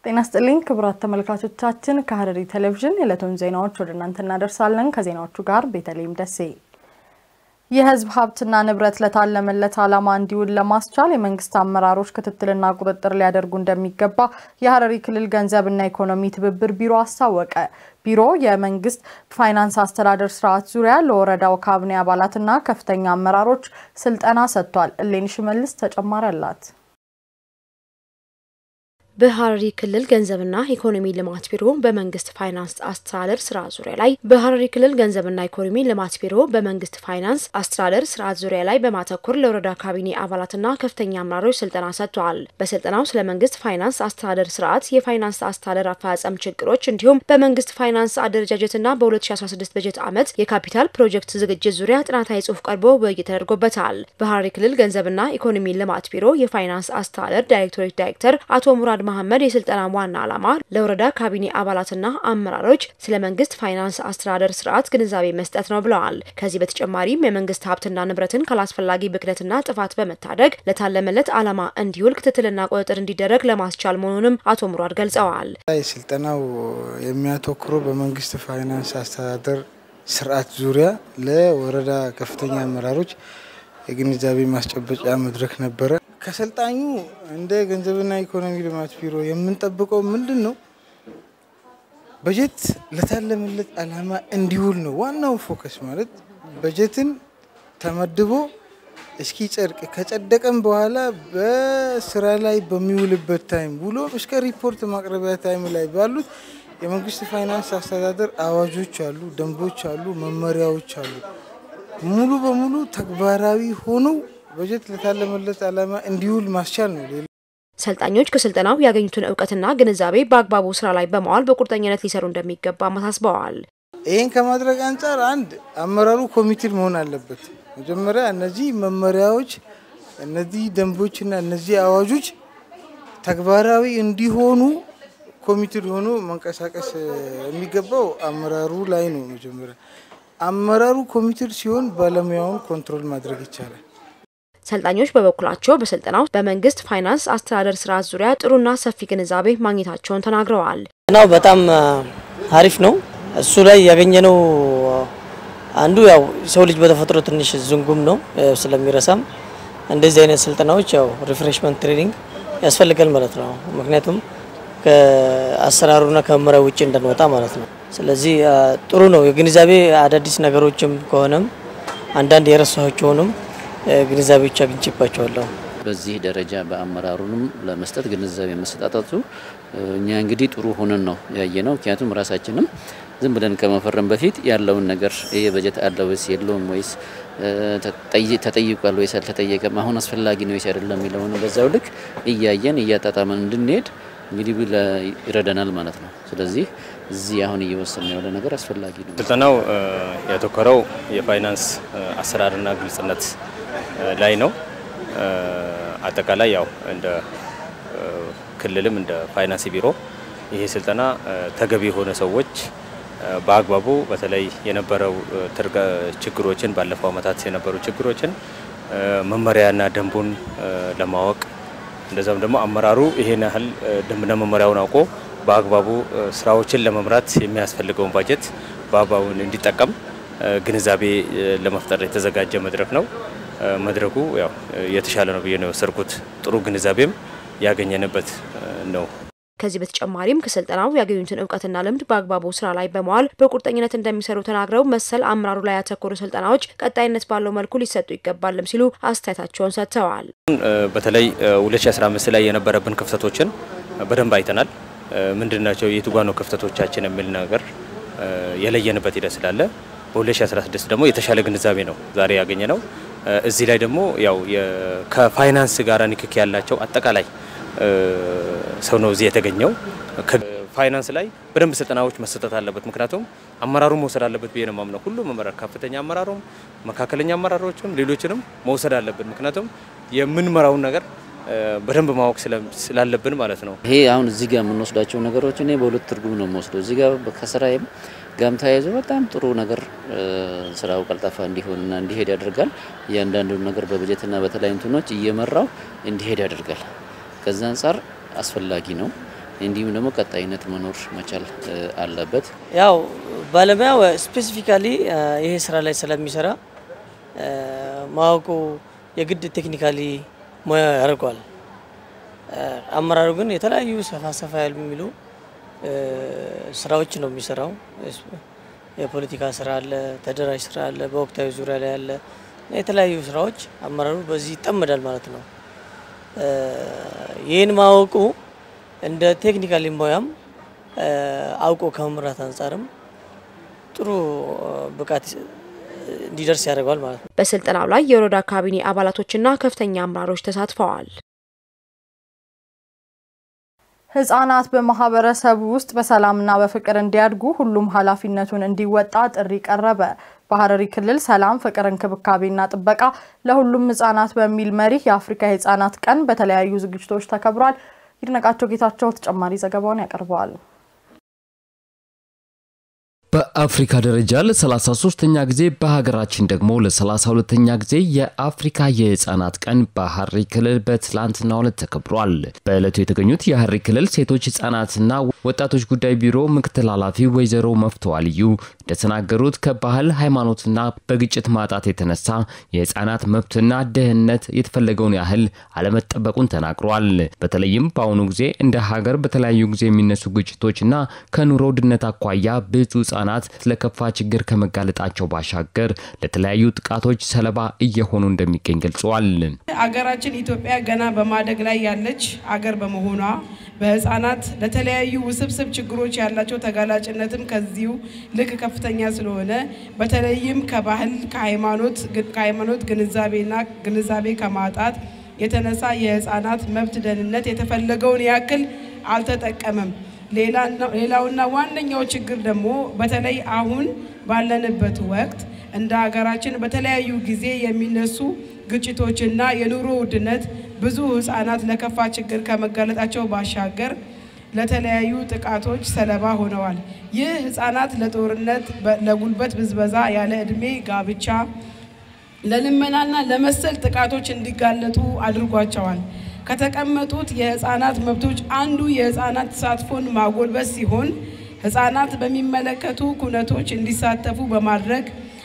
ጤና ስጥልኝ ክቡራት ተመልካቾቻችን፣ ከሐረሪ ቴሌቪዥን የዕለቱን ዜናዎች ወደ እናንተ እናደርሳለን። ከዜናዎቹ ጋር ቤተልሔም ደሴ። የሕዝብ ሀብትና ንብረት ለታለመለት ዓላማ እንዲውል ለማስቻል የመንግስት አመራሮች ክትትልና ቁጥጥር ሊያደርጉ እንደሚገባ የሐረሪ ክልል ገንዘብና ኢኮኖሚ ትብብር ቢሮ አስታወቀ። ቢሮ የመንግስት ፋይናንስ አስተዳደር ስርዓት ዙሪያ ለወረዳው ካቢኔ አባላትና ከፍተኛ አመራሮች ስልጠና ሰጥቷል። እሌኒ ሽመልስ ተጨማሪ አላት። በሐረሪ ክልል ገንዘብና ኢኮኖሚ ልማት ቢሮ በመንግስት ፋይናንስ አስተዳደር ስርዓት ዙሪያ ላይ በሐረሪ ክልል ገንዘብና ኢኮኖሚ ልማት ቢሮ በመንግስት ፋይናንስ አስተዳደር ስርዓት ዙሪያ ላይ በማተኮር ለወረዳ ካቢኔ አባላትና ከፍተኛ አመራሮች ስልጠና ሰጥተዋል። በስልጠናው ስለ መንግስት ፋይናንስ አስተዳደር ስርዓት፣ የፋይናንስ አስተዳደር አፈጻጸም ችግሮች እንዲሁም በመንግስት ፋይናንስ አደረጃጀትና በ2016 በጀት ዓመት የካፒታል ፕሮጀክት ዝግጅት ዙሪያ ጥናታዊ ጽሑፍ ቀርቦ ውይይት ተደርጎበታል። በሐረሪ ክልል ገንዘብና ኢኮኖሚ ልማት ቢሮ የፋይናንስ አስተዳደር ዳይሬክቶሬት ዳይሬክተር አቶ ሙራድ መሐመድ የስልጠና ዋና ዓላማ ለወረዳ ካቢኔ አባላትና አመራሮች ስለ መንግስት ፋይናንስ አስተዳደር ስርዓት ግንዛቤ መስጠት ነው ብለዋል። ከዚህ በተጨማሪም የመንግስት ሀብትና ንብረትን ካላስፈላጊ ብክነትና ጥፋት በመታደግ ለታለመለት ዓላማ እንዲውል ክትትልና ቁጥጥር እንዲደረግ ለማስቻል መሆኑንም አቶ ሙራድ ገልጸዋል። ስልጠናው የሚያተኩረው በመንግስት ፋይናንስ አስተዳደር ስርዓት ዙሪያ ለወረዳ ከፍተኛ አመራሮች የግንዛቤ ማስጨበጫ መድረክ ነበረ። ከሰልጣኙ እንደ ገንዘብና ኢኮኖሚ ልማት ቢሮ የምንጠብቀው ምንድን ነው? በጀት ለታለመለት ዓላማ እንዲውል ነው ዋናው ፎከስ። ማለት በጀትን ተመድቦ እስኪ ጸድቅ ከጸደቀም በኋላ በስራ ላይ በሚውልበት ታይም ውሎ እስከ ሪፖርት ማቅረቢያ ታይም ላይ ባሉት የመንግስት ፋይናንስ አስተዳደር አዋጆች አሉ፣ ደንቦች አሉ፣ መመሪያዎች አሉ ሙሉ በሙሉ ተግባራዊ ሆነው በጀት ለታለመለት ዓላማ እንዲውል ማስቻል ነው። ሰልጣኞች ከስልጠናው ያገኙትን እውቀትና ግንዛቤ በአግባቡ ስራ ላይ በማዋል በቁርጠኝነት ሊሰሩ እንደሚገባ አሳስበዋል። ይህን ከማድረግ አንጻር አንድ አመራሩ ኮሚቴድ መሆን አለበት። መጀመሪያ እነዚህ መመሪያዎች፣ እነዚህ ደንቦችና እነዚህ አዋጆች ተግባራዊ እንዲሆኑ ኮሚቴድ ሆኖ መንቀሳቀስ የሚገባው አመራሩ ላይ ነው። መጀመሪያ አመራሩ ኮሚቴድ ሲሆን ባለሙያውን ኮንትሮል ማድረግ ይቻላል። ሰልጣኞች በበኩላቸው በስልጠናው በመንግስት ፋይናንስ አስተዳደር ስርዓት ዙሪያ ጥሩና ሰፊ ግንዛቤ ማግኘታቸውን ተናግረዋል። ስልጠናው በጣም አሪፍ ነው። እሱ ላይ ያገኘነው አንዱ ያው ሰው ልጅ በተፈጥሮ ትንሽ ዝንጉም ነው ስለሚረሳም እንደዚህ አይነት ስልጠናዎች ያው ሪፍሬሽመንት ትሬኒንግ ያስፈልጋል ማለት ነው። ምክንያቱም ከአሰራሩና ከመመሪያ ውጭ እንዳንወጣ ማለት ነው። ስለዚህ ጥሩ ነው። የግንዛቤ አዳዲስ ነገሮችም ከሆነም አንዳንድ የረሳቸውንም ግንዛቤዎች አግኝቼባቸዋለሁ። በዚህ ደረጃ በአመራሩንም ለመስጠት ግንዛቤ መሰጣጠቱ እኛ እንግዲህ ጥሩ ሆነን ነው ያየ ነው። ምክንያቱም ራሳችንም ዝም ብለን ከመፈረም በፊት ያለውን ነገር ይሄ በጀት አለ ወይስ የለውም ወይስ ተጠይቋል ወይስ አልተጠየቀም፣ አሁን አስፈላጊ ነው ወይስ አይደለም የሚለውን በዛው ልክ እያየን እያጣጣመን እንድንሄድ እንግዲህ ይረዳናል ማለት ነው። ስለዚህ እዚህ አሁን እየወሰን ያለ ነገር አስፈላጊ ነው። ስልጠናው ያተኮረው የፋይናንስ አሰራርና ግልጽነት ላይ ነው። አጠቃላይ ያው እንደ ክልልም እንደ ፋይናንስ ቢሮ ይሄ ስልጠና ተገቢ የሆነ ሰዎች በአግባቡ በተለይ የነበረው ችግሮችን ባለፈው ዓመታት የነበሩ ችግሮችን መመሪያና ደንቡን ለማወቅ እንደዛም ደግሞ አመራሩ ይሄን ያህል ደንብና መመሪያውን አውቆ በአግባቡ ስራዎችን ለመምራት የሚያስፈልገውን ባጀት በአግባቡ እንዲጠቀም ግንዛቤ ለመፍጠር የተዘጋጀ መድረክ ነው። መድረኩ ያው የተሻለ ነው ብዬ ነው የወሰድኩት። ጥሩ ግንዛቤም ያገኘንበት ነው። ከዚህ በተጨማሪም ከስልጠናው ያገኙትን እውቀትና ልምድ በአግባቡ ስራ ላይ በመዋል በቁርጠኝነት እንደሚሰሩ ተናግረው መሰል አመራሩ ላይ ያተኮሩ ስልጠናዎች ቀጣይነት ባለው መልኩ ሊሰጡ ይገባልም ሲሉ አስተያየታቸውን ሰጥተዋል። በተለይ 2015 ላይ የነበረብን ክፍተቶችን በደንብ አይተናል። ምንድን ናቸው የቱ ጋ ነው ክፍተቶቻችን የሚል ነገር የለየንበት ሂደት ስላለ በ2016 ደግሞ የተሻለ ግንዛቤ ነው ዛሬ ያገኘ ነው። እዚህ ላይ ደግሞ ያው ከፋይናንስ ጋር ንክኪ ያላቸው አጠቃላይ ሰው ነው እዚህ የተገኘው። ፋይናንስ ላይ በደንብ ስልጠናዎች መሰጠት አለበት። ምክንያቱም አመራሩ መውሰድ አለበት ብዬ ነው የማምነው። ሁሉም አመራር ከፍተኛ አመራሩም፣ መካከለኛ አመራሮችም ሌሎችንም መውሰድ አለብን። ምክንያቱም የምንመራውን ነገር በደንብ ማወቅ ስላለብን ማለት ነው። ይሄ አሁን እዚህ ጋር የምንወስዳቸው ነገሮች እኔ በሁለት ትርጉም ነው የምወስደው። እዚህ ጋር ከስራዬም ጋም ተያይዞ በጣም ጥሩ ነገር ስራው ቀልጣፋ እንዲሆንና እንዲሄድ ያደርጋል። እያንዳንዱን ነገር በበጀትና በተለያዩ እንትኖች እየመራው እንዲሄድ ያደርጋል። ከዛ አንጻር አስፈላጊ ነው። እንዲሁም ደግሞ ቀጣይነት መኖር መቻል አለበት። ያው ባለሙያው ስፔሲፊካሊ ይሄ ስራ ላይ ስለሚሰራ ማወቁ የግድ ቴክኒካሊ ሙያ ያደርገዋል። አመራሩ ግን የተለያዩ ሰፋ ሰፋ ያሉ የሚሉ ስራዎች ነው የሚሰራው። የፖለቲካ ስራ አለ፣ ተደራጅ ስራ አለ፣ በወቅታዊ ዙሪያ ላይ አለ የተለያዩ ስራዎች አመራሩ በዚህ ይጠመዳል ማለት ነው። ይህን ማወቁ እንደ ቴክኒካሊ ሙያም አውቆ ከመምራት አንጻርም ጥሩ ብቃት እንዲደርስ ያደርገዋል ማለት ነው። በስልጠናው ላይ የወረዳ ካቢኔ አባላቶችና ከፍተኛ አመራሮች ተሳትፈዋል። ህጻናት በማህበረሰቡ ውስጥ በሰላምና በፍቅር እንዲያድጉ ሁሉም ኃላፊነቱን እንዲወጣ ጥሪ ቀረበ። በሐረሪ ክልል ሰላም፣ ፍቅር፣ እንክብካቤና ጥበቃ ለሁሉም ህጻናት በሚል መሪ የአፍሪካ የህጻናት ቀን በተለያዩ ዝግጅቶች ተከብሯል። ይድነቃቸው ጌታቸው ተጨማሪ ዘገባውን ያቀርበዋል። በአፍሪካ ደረጃ ለ33ኛ ጊዜ በሀገራችን ደግሞ ለ32ኛ ጊዜ የአፍሪካ የህፃናት ቀን በሐረሪ ክልል በትላንትናው ዕለት ተከብሯል። በዕለቱ የተገኙት የሐረሪ ክልል ሴቶች ህፃናትና ወጣቶች ጉዳይ ቢሮ ምክትል ኃላፊ ወይዘሮ መፍተዋ ልዩ እንደተናገሩት ከባህል ሃይማኖትና በግጭት ማጣት የተነሳ የህፃናት መብትና ደህንነት የተፈለገውን ያህል አለመጠበቁን ተናግሯል። በተለይም በአሁኑ ጊዜ እንደ ሀገር በተለያዩ ጊዜ የሚነሱ ግጭቶችና ከኑሮ ውድነት አኳያ ብዙ ህጻናት ለከፋ ችግር ከመጋለጣቸው ባሻገር ለተለያዩ ጥቃቶች ሰለባ እየሆኑ እንደሚገኝ ገልጸዋል። አገራችን ኢትዮጵያ ገና በማደግ ላይ ያለች አገር በመሆኗ በህፃናት ለተለያዩ ውስብስብ ችግሮች ያላቸው ተጋላጭነትም ከዚሁ ልክ ከፍተኛ ስለሆነ በተለይም ከባህል ከሃይማኖት ከሃይማኖት ግንዛቤና ግንዛቤ ከማጣት የተነሳ የህፃናት መብት ደህንነት የተፈለገውን ያክል አልተጠቀመም። ሌላውና ዋነኛው ችግር ደግሞ በተለይ አሁን ባለንበት ወቅት እንደ ሀገራችን በተለያዩ ጊዜ የሚነሱ ግጭቶችና የኑሮ ውድነት ብዙ ህጻናት ለከፋ ችግር ከመጋለጣቸው ባሻገር ለተለያዩ ጥቃቶች ሰለባ ሆነዋል። ይህ ህጻናት ለጦርነት፣ ለጉልበት ብዝበዛ፣ ያለ ዕድሜ ጋብቻ፣ ለልመናና ለመሰል ጥቃቶች እንዲጋለጡ አድርጓቸዋል። ከተቀመጡት የህፃናት መብቶች አንዱ የህፃናት ተሳትፎን ማጎልበት ሲሆን ህፃናት በሚመለከቱ ኩነቶች እንዲሳተፉ በማድረግ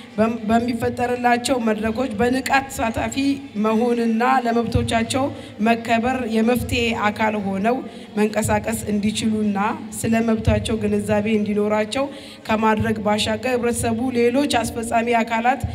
በሚፈጠርላቸው መድረኮች በንቃት ተሳታፊ መሆንና ለመብቶቻቸው መከበር የመፍትሄ አካል ሆነው መንቀሳቀስ እንዲችሉና ስለ መብታቸው ግንዛቤ እንዲኖራቸው ከማድረግ ባሻገር ህብረተሰቡ ሌሎች አስፈጻሚ አካላት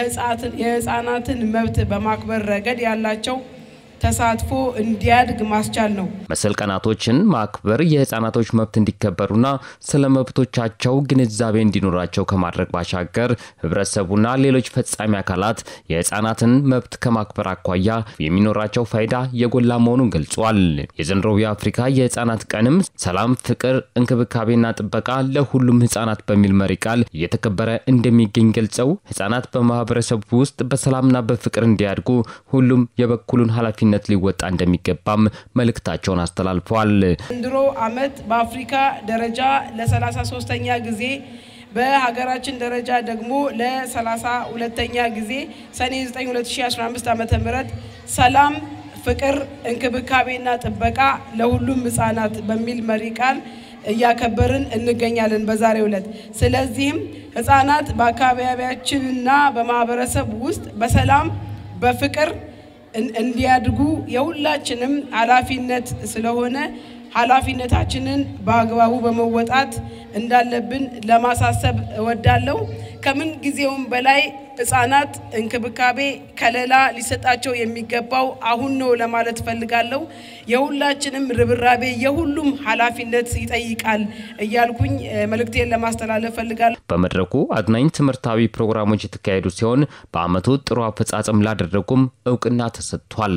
የህፃናትን መብት በማክበር ረገድ ያላቸው ተሳትፎ እንዲያድግ ማስቻል ነው። መሰል ቀናቶችን ማክበር የህፃናቶች መብት እንዲከበሩና ስለ መብቶቻቸው ግንዛቤ እንዲኖራቸው ከማድረግ ባሻገር ህብረተሰቡና ሌሎች ፈጻሚ አካላት የህፃናትን መብት ከማክበር አኳያ የሚኖራቸው ፋይዳ የጎላ መሆኑን ገልጿል። የዘንድሮው የአፍሪካ የህፃናት ቀንም ሰላም፣ ፍቅር፣ እንክብካቤና ጥበቃ ለሁሉም ህፃናት በሚል መሪ ቃል እየተከበረ እንደሚገኝ ገልጸው ህፃናት በማህበረሰቡ ውስጥ በሰላምና በፍቅር እንዲያድጉ ሁሉም የበኩሉን ኃላፊነት ነት ሊወጣ እንደሚገባም መልእክታቸውን አስተላልፈዋል። ዘንድሮ ዓመት በአፍሪካ ደረጃ ለ33ኛ ጊዜ በሀገራችን ደረጃ ደግሞ ለ32ኛ ጊዜ ሰኔ 9 2015 ዓ ም ሰላም ፍቅር እንክብካቤና ጥበቃ ለሁሉም ህጻናት በሚል መሪ ቃል እያከበርን እንገኛለን በዛሬው ዕለት። ስለዚህም ህጻናት በአካባቢያችንና በማህበረሰብ ውስጥ በሰላም በፍቅር እንዲያድጉ የሁላችንም ኃላፊነት ስለሆነ ኃላፊነታችንን በአግባቡ በመወጣት እንዳለብን ለማሳሰብ እወዳለሁ። ከምን ጊዜውም በላይ ህጻናት እንክብካቤ፣ ከለላ ሊሰጣቸው የሚገባው አሁን ነው ለማለት እፈልጋለሁ። የሁላችንም ርብራቤ የሁሉም ኃላፊነት ይጠይቃል እያልኩኝ መልእክቴን ለማስተላለፍ እፈልጋለሁ። በመድረኩ አዝናኝ ትምህርታዊ ፕሮግራሞች የተካሄዱ ሲሆን በአመቱ ጥሩ አፈጻጸም ላደረጉም እውቅና ተሰጥቷል።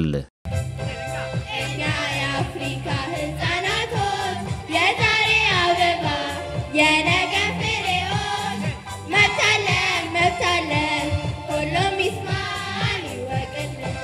የነገ ፍሬዎች መብታለን መብታለን ሁሉም ይስማል ይወቅልን።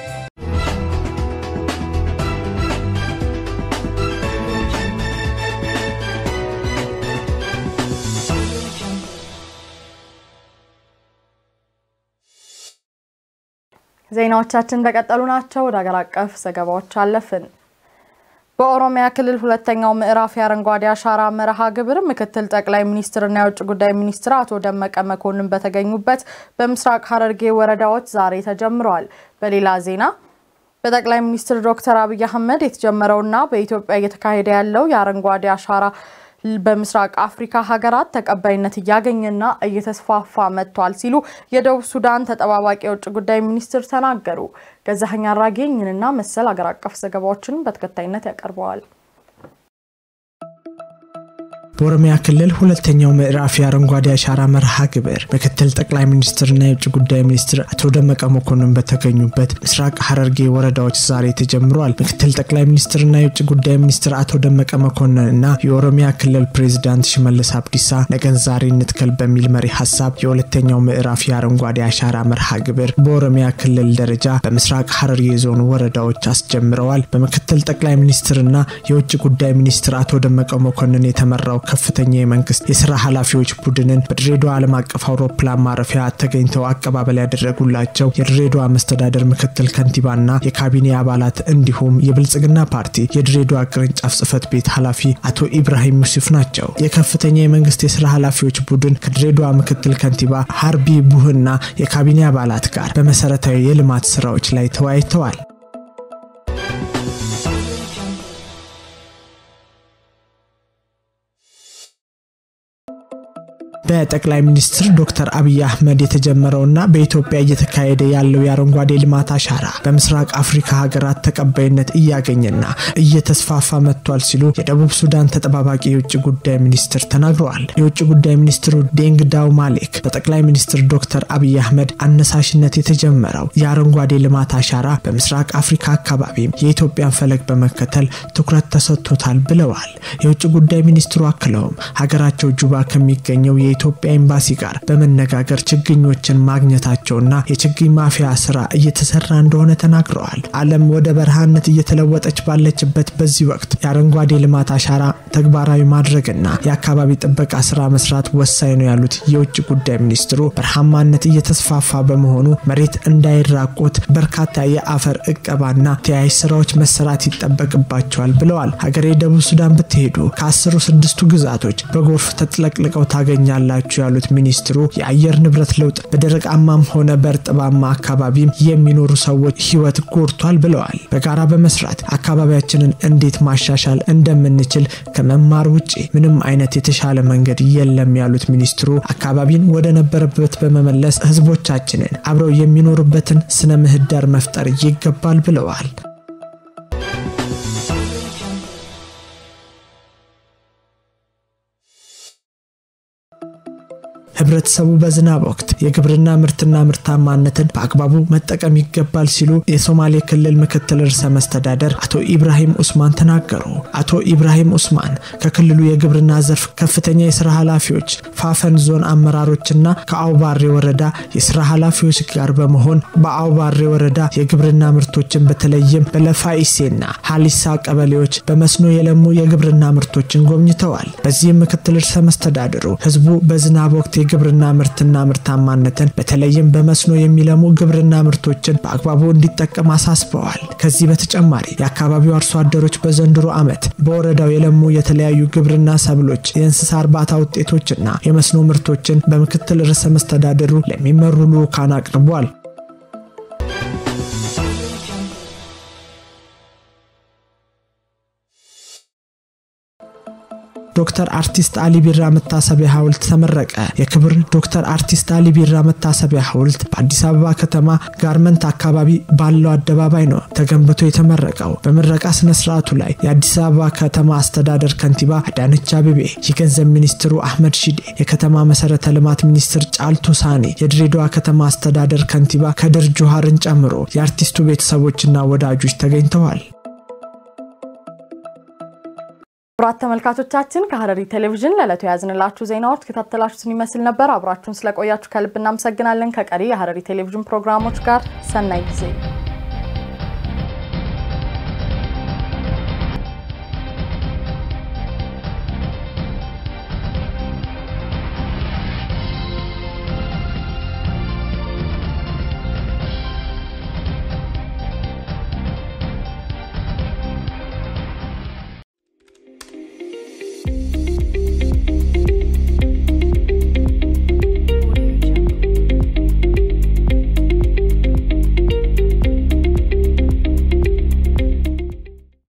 ዜናዎቻችን እንደቀጠሉ ናቸው። ወደ ሀገር አቀፍ ዘገባዎች አለፍን። በኦሮሚያ ክልል ሁለተኛው ምዕራፍ የአረንጓዴ አሻራ መርሃ ግብር ምክትል ጠቅላይ ሚኒስትርና የውጭ ጉዳይ ሚኒስትር አቶ ደመቀ መኮንን በተገኙበት በምስራቅ ሐረርጌ ወረዳዎች ዛሬ ተጀምረዋል። በሌላ ዜና በጠቅላይ ሚኒስትር ዶክተር አብይ አህመድ የተጀመረውና በኢትዮጵያ እየተካሄደ ያለው የአረንጓዴ አሻራ በምስራቅ አፍሪካ ሀገራት ተቀባይነት እያገኘና እየተስፋፋ መጥቷል ሲሉ የደቡብ ሱዳን ተጠባባቂ የውጭ ጉዳይ ሚኒስትር ተናገሩ። ገዛኸኝ አራጌ ይህንንና መሰል አገር አቀፍ ዘገባዎችን በተከታይነት ያቀርበዋል። በኦሮሚያ ክልል ሁለተኛው ምዕራፍ የአረንጓዴ አሻራ መርሃ ግብር ምክትል ጠቅላይ ሚኒስትርና የውጭ ጉዳይ ሚኒስትር አቶ ደመቀ መኮንን በተገኙበት ምስራቅ ሐረርጌ ወረዳዎች ዛሬ ተጀምረዋል። ምክትል ጠቅላይ ሚኒስትርና የውጭ ጉዳይ ሚኒስትር አቶ ደመቀ መኮንን እና የኦሮሚያ ክልል ፕሬዚዳንት ሽመልስ አብዲሳ ነገን ዛሬ እንትከል በሚል መሪ ሀሳብ የሁለተኛው ምዕራፍ የአረንጓዴ አሻራ መርሃ ግብር በኦሮሚያ ክልል ደረጃ በምስራቅ ሐረርጌ ዞን ወረዳዎች አስጀምረዋል። በምክትል ጠቅላይ ሚኒስትርና የውጭ ጉዳይ ሚኒስትር አቶ ደመቀ መኮንን የተመራው ከፍተኛ የመንግስት የስራ ኃላፊዎች ቡድንን በድሬዳዋ ዓለም አቀፍ አውሮፕላን ማረፊያ ተገኝተው አቀባበል ያደረጉላቸው የድሬዳዋ መስተዳደር ምክትል ከንቲባና የካቢኔ አባላት እንዲሁም የብልጽግና ፓርቲ የድሬዳዋ ቅርንጫፍ ጽህፈት ቤት ኃላፊ አቶ ኢብራሂም ዩሱፍ ናቸው። የከፍተኛ የመንግስት የስራ ኃላፊዎች ቡድን ከድሬዳዋ ምክትል ከንቲባ ሀርቢ ቡህና የካቢኔ አባላት ጋር በመሰረታዊ የልማት ስራዎች ላይ ተወያይተዋል። በጠቅላይ ሚኒስትር ዶክተር አብይ አህመድ የተጀመረውና በኢትዮጵያ እየተካሄደ ያለው የአረንጓዴ ልማት አሻራ በምስራቅ አፍሪካ ሀገራት ተቀባይነት እያገኘና እየተስፋፋ መጥቷል ሲሉ የደቡብ ሱዳን ተጠባባቂ የውጭ ጉዳይ ሚኒስትር ተናግረዋል። የውጭ ጉዳይ ሚኒስትሩ ዴንግ ዳው ማሌክ በጠቅላይ ሚኒስትር ዶክተር አብይ አህመድ አነሳሽነት የተጀመረው የአረንጓዴ ልማት አሻራ በምስራቅ አፍሪካ አካባቢም የኢትዮጵያን ፈለግ በመከተል ትኩረት ተሰጥቶታል ብለዋል። የውጭ ጉዳይ ሚኒስትሩ አክለውም ሀገራቸው ጁባ ከሚገኘው የኢትዮጵያ ኤምባሲ ጋር በመነጋገር ችግኞችን ማግኘታቸውና የችግኝ ማፍያ ስራ እየተሰራ እንደሆነ ተናግረዋል። ዓለም ወደ በረሃነት እየተለወጠች ባለችበት በዚህ ወቅት የአረንጓዴ ልማት አሻራ ተግባራዊ ማድረግና የአካባቢ ጥበቃ ስራ መስራት ወሳኝ ነው ያሉት የውጭ ጉዳይ ሚኒስትሩ በረሃማነት እየተስፋፋ በመሆኑ መሬት እንዳይራቆት በርካታ የአፈር እቀባና ተያያዥ ስራዎች መሰራት ይጠበቅባቸዋል ብለዋል። ሀገሬ ደቡብ ሱዳን ብትሄዱ ከአስሩ ስድስቱ ግዛቶች በጎርፍ ተጥለቅልቀው ታገኛል ላችሁ ያሉት ሚኒስትሩ የአየር ንብረት ለውጥ በደረቃማም ሆነ በእርጥባማ አካባቢም የሚኖሩ ሰዎች ህይወት ጎድቷል ብለዋል። በጋራ በመስራት አካባቢያችንን እንዴት ማሻሻል እንደምንችል ከመማር ውጭ ምንም አይነት የተሻለ መንገድ የለም ያሉት ሚኒስትሩ አካባቢን ወደ ነበረበት በመመለስ ህዝቦቻችንን አብረው የሚኖሩበትን ስነ ምህዳር መፍጠር ይገባል ብለዋል። ህብረተሰቡ በዝናብ ወቅት የግብርና ምርትና ምርታማነትን በአግባቡ መጠቀም ይገባል ሲሉ የሶማሌ ክልል ምክትል ርዕሰ መስተዳደር አቶ ኢብራሂም ኡስማን ተናገሩ። አቶ ኢብራሂም ኡስማን ከክልሉ የግብርና ዘርፍ ከፍተኛ የስራ ኃላፊዎች፣ ፋፈን ዞን አመራሮችና ከአውባሬ ወረዳ የስራ ኃላፊዎች ጋር በመሆን በአውባሬ ወረዳ የግብርና ምርቶችን በተለይም በለፋኢሴና ሀሊሳ ቀበሌዎች በመስኖ የለሙ የግብርና ምርቶችን ጎብኝተዋል። በዚህም ምክትል ርዕሰ መስተዳድሩ ህዝቡ በዝናብ ወቅት የግብርና ምርትና ምርታማነትን በተለይም በመስኖ የሚለሙ ግብርና ምርቶችን በአግባቡ እንዲጠቀም አሳስበዋል። ከዚህ በተጨማሪ የአካባቢው አርሶ አደሮች በዘንድሮ ዓመት በወረዳው የለሙ የተለያዩ ግብርና ሰብሎች፣ የእንስሳ እርባታ ውጤቶችና የመስኖ ምርቶችን በምክትል ርዕሰ መስተዳድሩ ለሚመሩ ልዑካን አቅርቧል። ዶክተር አርቲስት አሊ ቢራ መታሰቢያ ሐውልት ተመረቀ። የክብር ዶክተር አርቲስት አሊ ቢራ መታሰቢያ ሐውልት በአዲስ አበባ ከተማ ጋርመንት አካባቢ ባለው አደባባይ ነው ተገንብቶ የተመረቀው። በምረቃ ስነ ስርዓቱ ላይ የአዲስ አበባ ከተማ አስተዳደር ከንቲባ አዳነች አቤቤ፣ የገንዘብ ሚኒስትሩ አህመድ ሺዴ፣ የከተማ መሰረተ ልማት ሚኒስትር ጫልቱ ሳኔ፣ የድሬዳዋ ከተማ አስተዳደር ከንቲባ ከድር ጁሃርን ጨምሮ የአርቲስቱ ቤተሰቦችና ወዳጆች ተገኝተዋል። ክቡራት ተመልካቾቻችን ከሐረሪ ቴሌቪዥን ለዕለቱ የያዝንላችሁ ዜናዎች ከታተላችሁትን ይመስል ነበር። አብራችሁን ስለቆያችሁ ከልብ እናመሰግናለን። ከቀሪ የሐረሪ ቴሌቪዥን ፕሮግራሞች ጋር ሰናይ ጊዜ